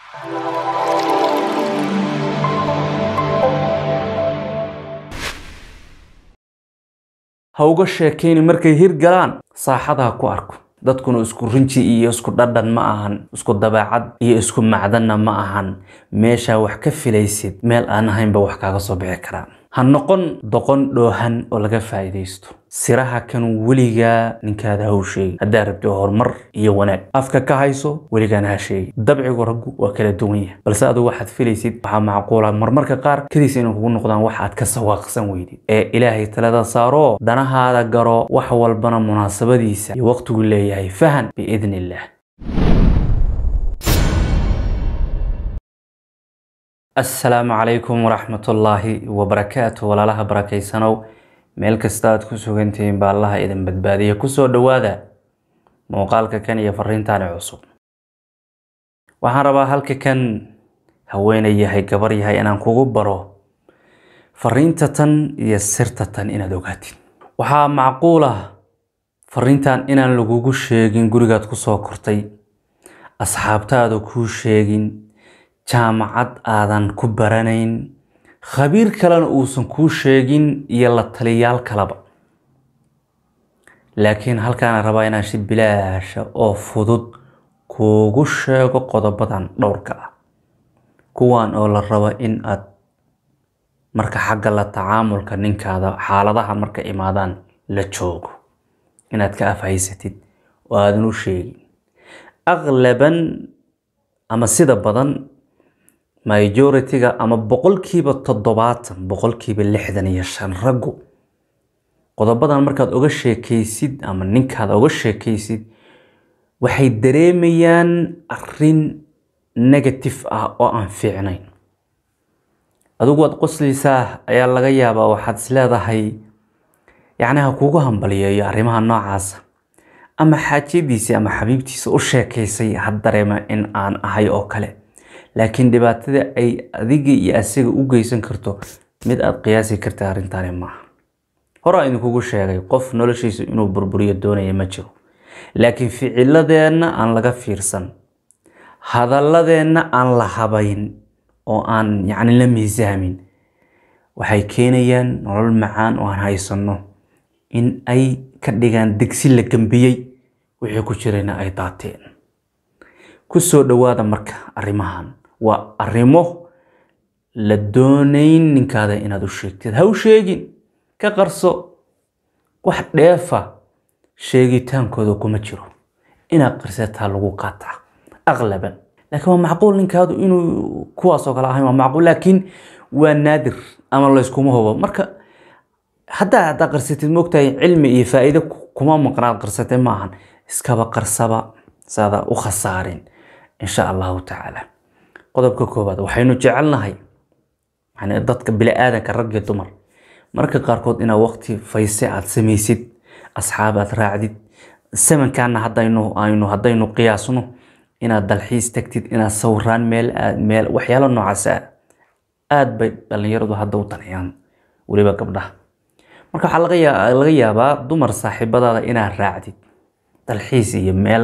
ha uga sheekayni markay hir galaan saaxadaha ku arko dadkuna isku rinji iyo isku dhadhan ma ahan isku dabeecad iyo isku macdanna ma ahan meeshaa wax ka filaysid meel aan ahaynba wax kaaga soo bixi karaan ha noqon doqon dhoohan oo laga faa'iidaysto siraha kan weligaa ninkaada ha u sheegi haddaa rabto horumar iyo wanaag afka ka hayso weligaana ha sheegi dabcigu raggu waa kala duwan yahay balse adigu waxaad filaysid waxaa macquula marmarka qaar kadiis inay kugu noqdaan wax aad ka sawaaqsan weydid ee ilaahay talada saaro danahaada garo wax walbana munaasabadiisa iyo waqtigu leeyahay fahan biidni illaah asalaamu calaykum waraxmatullaahi wabarakaatu walaalaha barakeysanow meel kasta aad ku sugantihiin baa allaha idin badbaadiya kusoo dhowaada muuqaalka kan iyo fariintaani cusub waxaan rabaa halka kan haweenay yahay gabar yahay inaan kugu baro fariinta tan iyo sirta tan inaad ogaatid waxaa macquul ah fariintan inaan lagugu sheegin gurigaad kusoo kortay asxaabtaada kuu sheegin jaamacad aadan ku baranayn khabiir kalena uusan kuu sheegin iyo la taliyaal kalaba laakiin halkaana rabaa inaan si bilaasha oo fudud kuugu sheego qodobadan dhowrka ah kuwan oo la rabo in aad marka xagga la tacaamulka ninkaada xaaladaha marka imaadaan la joogo inaad ka afhaysatid oo aadan u sheegin aqlaban ama sida badan majority-ga ama boqolkiiba toddobaatan boqolkiiba lixdan iyo shan raggu qodobadan markaad oga sheekaysid ama ninkaada oga sheekaysid waxay dareemayaan arin negative ah oo aan fiicnayn adigu waad qoslaysaa ayaa laga yaabaa waxaad is leedahay yacni ha kugu hambaliyeeyo arrimaha noocaasa ama xaajiyadiisii ama xabiibtiisa u sheekaysay ha dareema in aan ahay oo kale laakiin dhibaatada ay adiga iyo asiga u geysan karto mid aada qiyaasi karta arrintaani maaha horaa idinkugu sheegay qof noloshiisa inuu burburiyo doonaya ma jiro laakiin ficiladeenna aan laga fiirsan hadalladeenna aan la habayn oo aan yacni la miisaamin waxay keenayaan nolol macaan oo aan haysanno in ay ka dhigaan degsi la gambiyey wixii ku jirayna ay daateen ku soo dhowaada marka arrimahan waa arrimo la doonayn ninkaada inaad u sheegtid ha u sheegin ka qarso wax dheefa sheegitaankooda kuma jiro inaad qarsataa lagu qaataa aqlaban laakiin waa macquul ninkaadu inuu kuwaasoo kale ahayn waa macquul laakiin waa naadir ama layskuma hubo marka haddaa haddaa qarsatid moogtahay cilmi iyo faa'iido kuma maqnaad qarsatay ma ahan iskaba qarsaba saada u khasaarin insha allahu tacaala qodobka koowaad waxaynu jecelnahay yani dadka bili-aadanka rag iyo dumar marka qaarkood inaad waqti fayse aad samaysid asxaab aad raacdid samankaana hadaynu aynu haddaynu qiyaasno inaad dalxiis tagtid inaad sawiraan meel aad meel waxyaalo noocaas ah aad bay dhalinyaradu hadda u danayaan weliba gabdhaha marka waxaa laga yaa laga yaabaa dumar saaxiibadaada inaad raacdid dalxiis iyo meel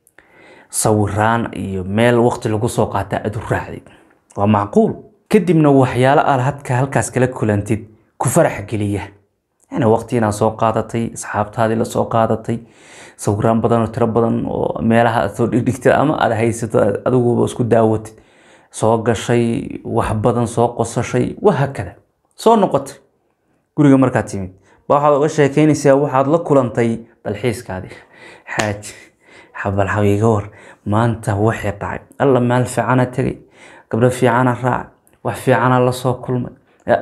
sawiraan iyo meel waqti lagu soo qaata aad u raacdid waa macquul kadibna waxyaalo aad hadka halkaas kala kulantid ku farax geliya yani waqti inaad soo qaadatay asxaabtaadii la soo qaadatay sawiraan badan oo tiro badan oo meelaha aad soo dhigdhigtid ama aad haysato adiguba isku daawatid soo gashay wax badan soo qosashay wahakada soo noqotay guriga markaad timid ba waxaad oga sheekeynaysaa waxaad la kulantay dalxiiskaadii xaaj xabal xabiiga war maanta waxay dhacay alla maal fiicana tegay gabdho fiicana raac wax fiicana lasoo kulmay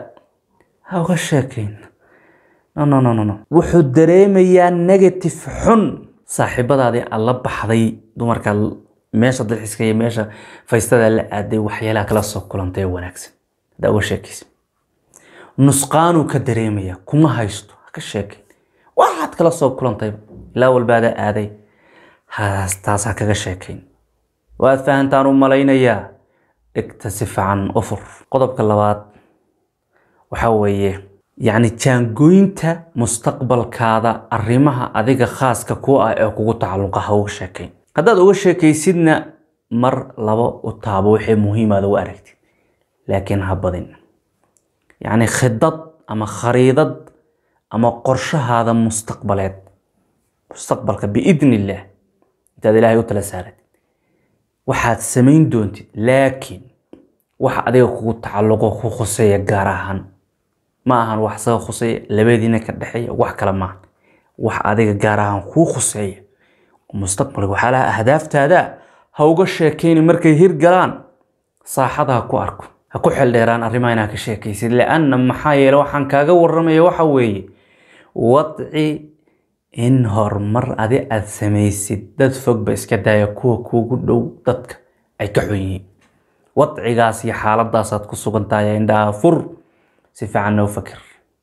ha uga sheekeyn no no no no no wuxuu dareemayaa negative xun saaxiibadaadii aad la baxday dumarka meesha dalxiiska iyo meesha faystada la aaday waxyaalaha kala soo kulantay ee wanaagsan haddaa uga sheekaysa nusqaanuu ka dareemaya kuma haysto ha ka sheekeyn waxaad kala soo kulantay ilaa walbaadaa aaday taas ha kaga sheekayn waad fahantaan u malaynayaa dhigta si fiican u fur qodobka labaad waxaa weeye yacni jaangooynta mustaqbalkaada arrimaha adiga khaaska ku ah ee kugu tacalluqa ha uga sheekayn haddaad uga sheekaysidna mar laba u taabo wixii muhiimaada u aragtid laakiin ha badin yacni khidad ama khariidad ama qorshahaada mustaqbaleed mustaqbalka biidni illaah intaad ilaahay u tala saaratid waxaad samayn doontid laakiin waxa adiga kugu tacalluqo ku khuseeya gaar ahaan ma ahan wax saga khuseeya labadiina ka dhexeeya wax kale maaha wax adiga gaar ahaan kuu khuseeya mustaqbalka waxaa laha ahdaaftaada ha uga sheekeyni markay hirgalaan saaxada ha ku arko ha ku xeldheeraan arrimaha inaa ka sheekaysid lianna maxaa yeele waxaan kaaga waramaya waxa weeye wadci in horumar adi aad samaysid dad fogba iska daaya kuwa kuugu dhow dadka ay ka xun yihiin wadcigaas iyo xaaladaasaad ku sugan tahay indhaha fur si fiican noo fakir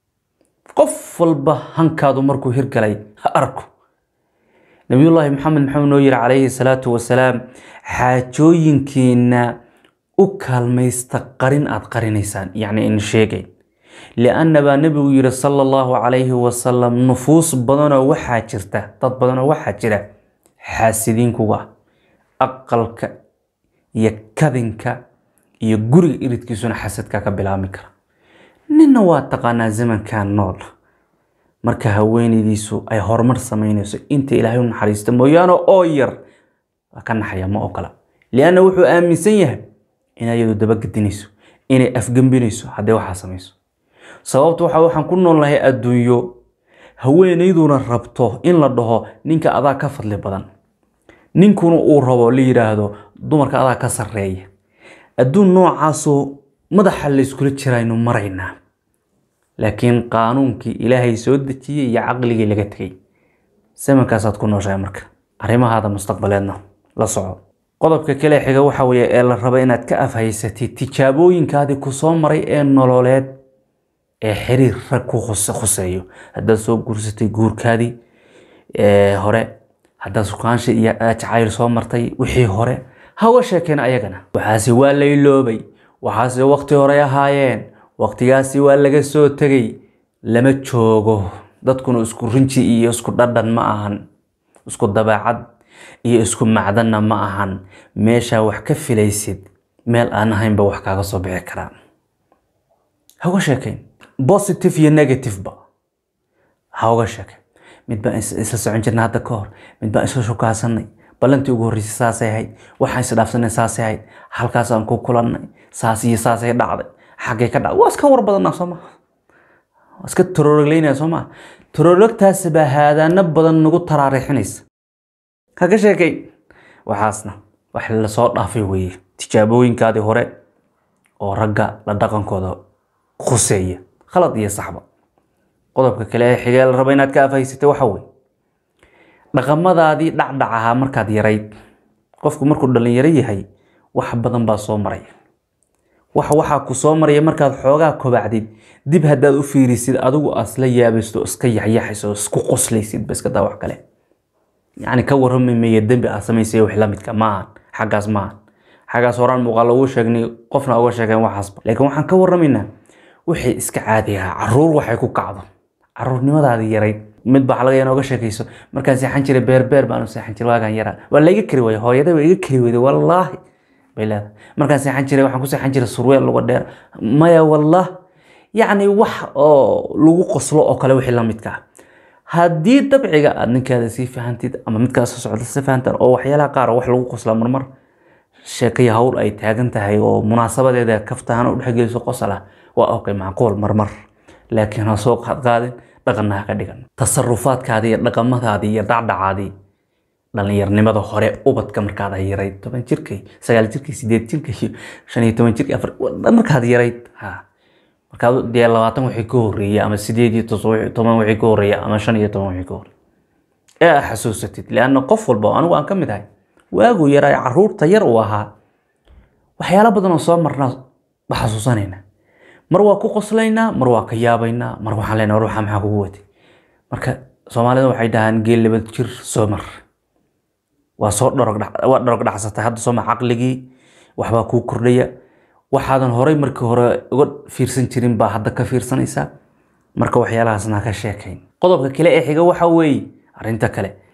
qof walba hankaadu markuu hirgalay ha arko nabiyullaahi maxamed maxamed noo yiri calayhi salaatu wasalaam xaajooyinkiina u kaalmaysta qarin aad qarinaysaan yacni in sheegayn lianna baa nebigu yiri sala allahu calayhi wasalam nufuus badanoo waxaa jirta dad badanoo waxaa jira xaasidiinkuga aqalka iyo kadinka iyo guriga iridkiisuna xasadka ka bilaabmi kara ninna waa taqaanaa zamankan nool marka haweenaydiisu ay horumar samaynayso inta ilaahay u naxariista mooyaane oo yar waa ka naxaya ma ogola lianna wuxuu aaminsan yahay in ayadu dabagedinayso inay afgembinayso haddii waxaa samayso sababta waxa waxaan ku noolnahay adduunyo haweenayduna rabto in la dhaho ninka adaa ka fadli badan ninkuna uu rabo la yidhaahdo dumarka adaa ka sarreeya adduun noocaasoo madaxa layskula jiraynu maraynaa laakiin qaanuunkii ilaahay soo dejiyey iyo caqligii laga tegay samankaasaad ku nooshahay marka arrimahaada mustaqbaleedna la soco qodobka kale xiga waxa weeye ee la raba inaad ka afhaysatid tijaabooyinkaadii ku soo maray ee nololeed ee xiriir rag ku khuseeyo haddaad soo guursatay guurkaadii hore haddaad sukaansha iyo jacayl soo martay wixii hore ha uga sheekeen ayagana waxaase waa layloobay waxaase waqti horey ahaayeen waqtigaasi waa laga soo tegay lama joogo dadkuna isku rinji iyo isku dhadhan ma ahan isku dabeecad iyo isku macdanna ma ahan meeshaa wax ka filaysid meel aan ahaynba wax kaaga soo bixi karaan ha uga sheekayn positive iyo negativeba ha uga sheekayn mid baan isla socon jirnay hadda ka hor mid baan isla shukaasanay ballantii ugu horreysay saasay ahayd waxaan isdhaafsanay saasay ahayd halkaasaan ku kulannay saas iyo saasay dhacday xaggay ka dhacday waa iska war badanaa soo maa waa iska taroorogleynaya soo maa taroorogtaasi baa haadaano badan nagu taraarixinaysa ha ka sheekay waxaasna wax lasoo dhaafay weeye tijaabooyinkaadii hore oo ragga la dhaqankooda khuseeya khalad iyo saxba qodobka kale ee xigee la raba inaad ka afhaysatay waxa weye dhaqamadaadii dhacdhac ahaa markaad yarayd qofku markuu dhalinyaro yahay wax badan baa soo maraya wax waxaa ku soo maraya markaad xoogaa kobacdid dib haddaad u fiirisid adigu asla yaabaysto iska yaxyaxayso isku qoslaysid ba iska daa wax kale yacni ka warrami maya dembi aad samaysay wax la midka maahan xaggaas maahan xaggaas horaan muuqaal ugu sheegnay qofna uga sheegeen waxaasba laakiin waxaan ka warramaynaa wixii iska caadi ahaa caruur waxay ku kacdo caruurnimadaadii yarayd mid baa laga inooga sheekayso markaan seexan jiray beerbeer baanu seexan jiray waagaan yaraa waa la iga kari waayey hooyaday waa iga kari weyday wallaahi bay leedahay markaan seexan jiray waxaan ku seexan jiray surweel luga dheer maya wallah yacni wax oo lagu qoslo oo kale wixii la midka ah haddii dabciga aad ninkaada sii fahantid ama midkaas soo socda si fahantaan oo waxyaalaha qaar wax lagu qoslaa marmar sheekaya hawl ay taagan tahay oo munaasabadeeda kaftahan u dhexgeliso qosol ah waa okay macquul marmar laakiin ha soo qaadqaadin dhaqanna ha ka dhigan tasarufaadkaadii iyo dhaqamadaadii iyo dhacdhacaadii dhallinyarnimada hore ubadka markaad yarayd toban jirkay sagaal jirkay sideed jirkay iyo shan iyo toban jirkay afar markaad yarayd ha markaad dee labaatan wixii ka horreeya ama sideed iyo toban wixii ka horreeya ama shan iyo toban wixii ka horreeya ee aad xasuusatid leanna qof walba oo anigu aan ka mid ahay waagu yaraa caruurta yar uu ahaa waxyaalo badan oo soo marnaa ba xasuusanaynaa mar waa ku qoslaynaa mar waa ka yaabaynaa mar waxaan leenahay war waxaa maxaa kugu watay marka soomaalida waxay dhahaan geel laba jir soo mar waa soo dharog waa dharog dhacsatay hadda soo mar caqligii waxbaa kuu kordhaya waxaadan horay markii hore uga fiirsan jirin baa hadda ka fiirsanaysaa marka waxyaalahaasna ka sheekayn qodobka kale ee xiga waxa weeye arrinta kale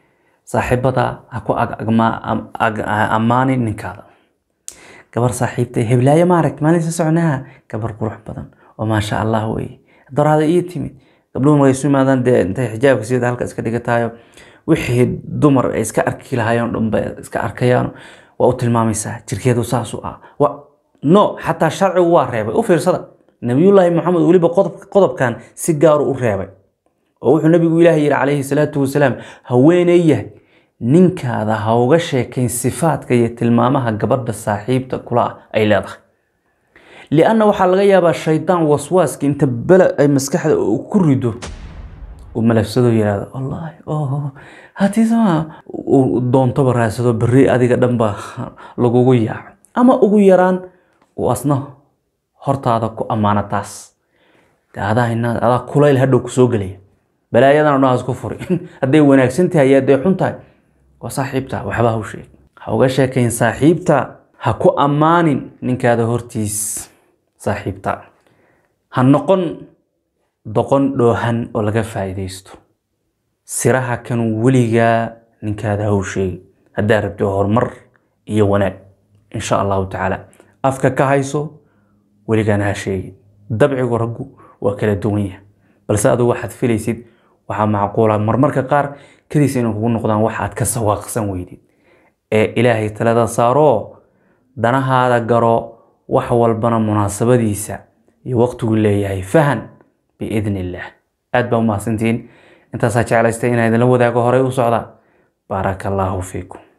saaxiibada ha ku ammaanin ninkaada gabar saaxiibta heblaayo maaragt maalin sa soconaha gabar qurux badan oo maasha allah weye daraada ii timid gabdhuhu markay isu yimaadaan dee intay xijaabka sida halka iska dhigatayo wixii dumar ay iska arki lahaayeen dhan bay iska arkayaan waa u tilmaamaysaa jirkeedu saas u ah no xataa sharcigu waa reebay u fiirsada nabiyullaahi maxamed weliba qodobkan si gaaru u reebay oo wuxuu nabigu ilaahay yidhi calayhi salaatu wasalaam haweeney yahay ninkaada ha uga sheekayn sifaadka iyo tilmaamaha gabadha saaxiibta kula ah ay leedahay lianna waxaa laga yaabaa shaydaan waswaaska inta bele ay maskaxda ku rido uu malafsado yihahdo wallaahi oh haddii sama uu doontoba raadsado berri adiga dhanba lagugu yaaco ama ugu yaraan uu asna hortaada ku ammaano taas adaa kulayl hadhow kusoo gelaya balaayadan odhaas ku furi hadday wanaagsan tahay iyo hadday xun tahay waa saaxiibta waxba ha u sheeg ha uga sheekayn saaxiibta ha ku ammaanin ninkaada hortiis saaxiibta ha noqon doqon dhoohan oo laga faa'iidaysto siraha kan weligaa ninkaada ha u sheegi haddaa rabto horumar iyo wanaag insha allahu tacaala afka ka hayso weligaana ha sheegi dabcigu raggu waa kala duwan yahay balse adigu waxaad filaysid waxaa macquula marmarka qaar kadiis inay kugu noqdaan wax aad ka sawaaqsan weydid ee ilaahay talada saaroo danahaada garo wax walbana munaasabadiisa iyo waqtigu leeyahay fahan biidn illaah aad baa u mahadsantihiin intaasaa jeclaystay inaa idinla wadaago horey u socda baaraka allaahu fiikum